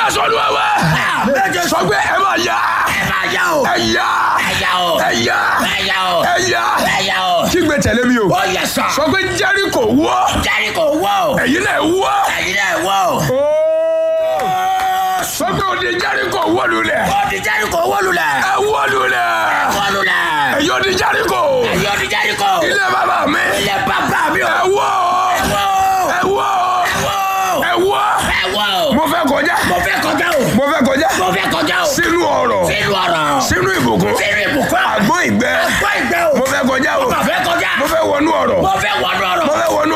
jésù olúwa wa Àmín Jésù. sọ pé ẹ máa yá ẹ máa yá o. ẹ yá ẹ yá o. ẹ yá ẹ yá o. ẹ yá ẹ yá o. kígbe tẹ̀lé mi o ó yẹ sọ. sọ pé jẹ́ríkò wọ́ Jẹ́ríkò wó o. ẹ̀yin náà wọ́ ẹ̀yin náà wó o. sọ pé òde jẹ́ríkò wọ́ lulẹ̀ ó di Jẹ́ríkò wó lulẹ̀. ẹ wọ́ lulẹ̀ wó lulẹ̀. ẹ̀yin òde jẹ́ríkò ẹ̀yin ó di Jẹ́ríkò. ilé bàbá mi ilé bàbá mi o. ẹ wọ́ wó ẹ wọ́ wó ẹ wọ́ ẹ wó o. mo fẹ́ kọjá mo fẹ́ kọjá o. mo fẹ́ kọjá mo fẹ́ kọjá o. sínú ọ̀rọ̀ sínú ọ̀rọ̀. sínú ìbùkún sínú ìbùkún. àgbọn ìgbẹ́ gbọ́ ìgbẹ́ o. mo fẹ́ kọjá o mo fẹ́ kọjá. mo fẹ́ wọnú ọ̀rọ̀ mo fẹ́ wọnú ọ̀rọ̀. mo fẹ́ wọnú